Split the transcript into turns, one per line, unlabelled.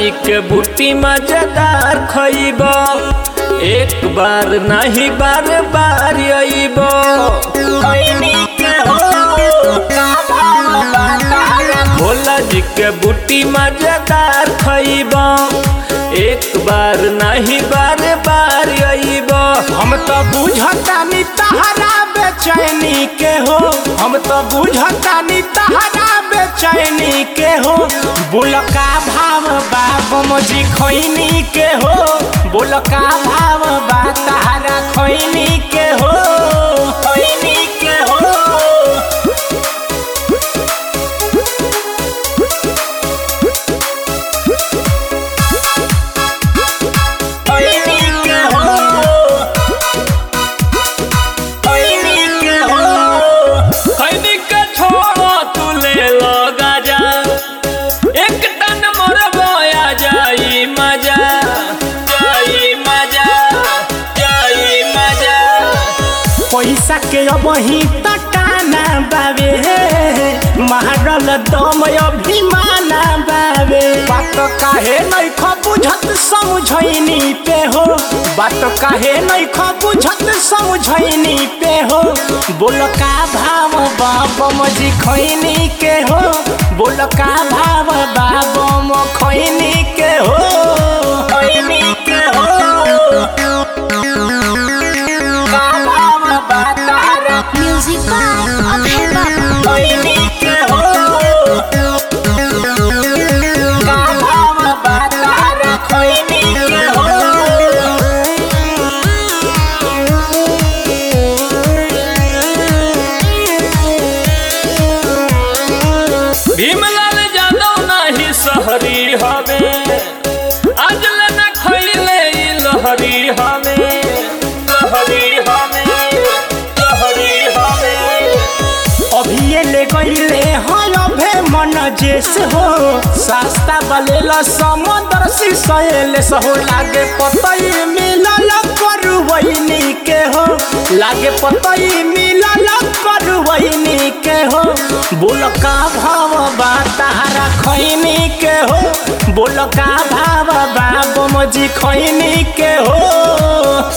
जी के बूटी मजेदार खइब एक बार नहीं बार बार अइब भोला जी के बूटी मजेदार खइब एक बार नहीं बार बार अइब
हम तो बुझतानी तहरा बेचैनी के हो हम तो बुझतानी तहरा बेचैनी के हो बोलका भाव बा बमजी खैनी के हो बोलका भाव बा तहरा खैनी के हो खैनी के हो खैनी के हो खैनी के हो
खैनी के छोड़ो तू ले लो गाजा एक टन मोरबोया जाई मजा जाई मजा जाई मजा
पैसा के अब ही तटाना बाबे मारल दम अभिमाना बाबे बात काहे नहीं ख बुझत समझैनी पे हो बात काहे नहीं ख बुझत समझैनी पे हो बोल का भाव बाबम जी खैनी के हो बोल का भाव बाबम खैनी के हो खैनी के हो का भाव बा तारा
Music by Abhay Baba.
खैनी के हो का भाव बा तारा खैनी के हो
भीमलाल जादव नाही सहरी हवे आज न खैले ई लहरी हवे लहरी हवे लहरी हवे
अभिये ले गईले हल भे मन जेस हो सस्ता बलेल समुद्र सिसैले सहो लागे पतई मिलल करवैनी के हो लागे पतई मिलल करवैनी के हो बोल का भाव बा तारा खैनी के हो बोल का भाव बा बमजी खैनी के हो